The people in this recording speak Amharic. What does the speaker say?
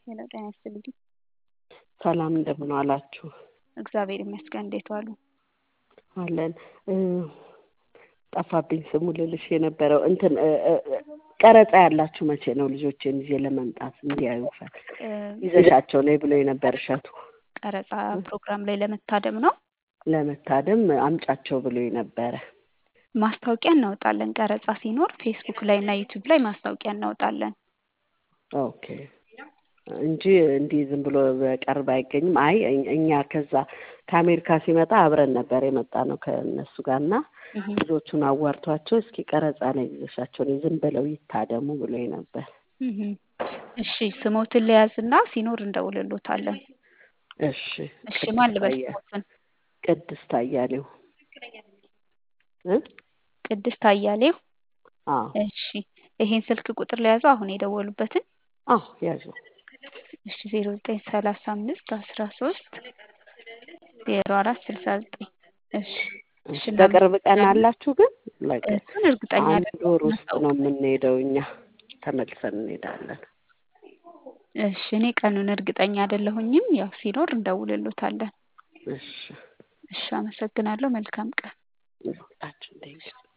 ሄሎ ጤና ይስጥልኝ። ሰላም እንደምን ዋላችሁ? እግዚአብሔር ይመስገን። እንዴት ዋሉ? አለን እ ጠፋብኝ ስሙ ልልሽ የነበረው እንትን እ እ ቀረጻ ያላችሁ መቼ ነው? ልጆቼን ይዤ ለመምጣት እንዲያዩ ፈል እ ይዘሻቸው ነይ ብሎ የነበር እሸቱ ቀረጻ ፕሮግራም ላይ ለመታደም ነው። ለመታደም አምጫቸው ብሎ ነበረ። ማስታወቂያ እናወጣለን። ቀረጻ ሲኖር ፌስቡክ ላይ እና ዩቲዩብ ላይ ማስታወቂያ እናወጣለን። ኦኬ እንጂ እንዲህ ዝም ብሎ በቀርብ አይገኝም። አይ እኝ- እኛ ከዛ ከአሜሪካ ሲመጣ አብረን ነበር የመጣ ነው ከእነሱ ጋር እና እህ ልጆቹን አዋርቷቸው እስኪ ቀረጻ ላይ ይዘሻቸው ነይ ዝም ብለው ይታደሙ ብሎ ነበር። እህ እሺ ስሞትን ለያዝና ሲኖር እንደውልሎታለን። እሺ እሺ ማን ልበል አያ- ስሞትን? ቅድስት አያሌው እ ቅድስት አያሌው። አዎ እሺ ይሄን ስልክ ቁጥር ለያዘው አሁን የደወሉበትን አዎ ያዥው እሺ ዜሮ ዘጠኝ ሰላሳ አምስት አስራ ሶስት ዜሮ አራት ስልሳ ዘጠኝ እሺ እሺ በቅርብ ቀን እናመሰግናለን። አላችሁ ግን በቃ እሱን እርግጠኛ አንድ አይደለሁም ወር ውስጥ ነው እናስታውቃለን። የምንሄደው እኛ ተመልሰን እንሄዳለን። እሺ እኔ ቀኑን እርግጠኛ አይደለሁኝም። ያው ሲኖር እንደውልሎታለን። እሺ እሺ አመሰግናለሁ። መልካም ቀን። ሁላችን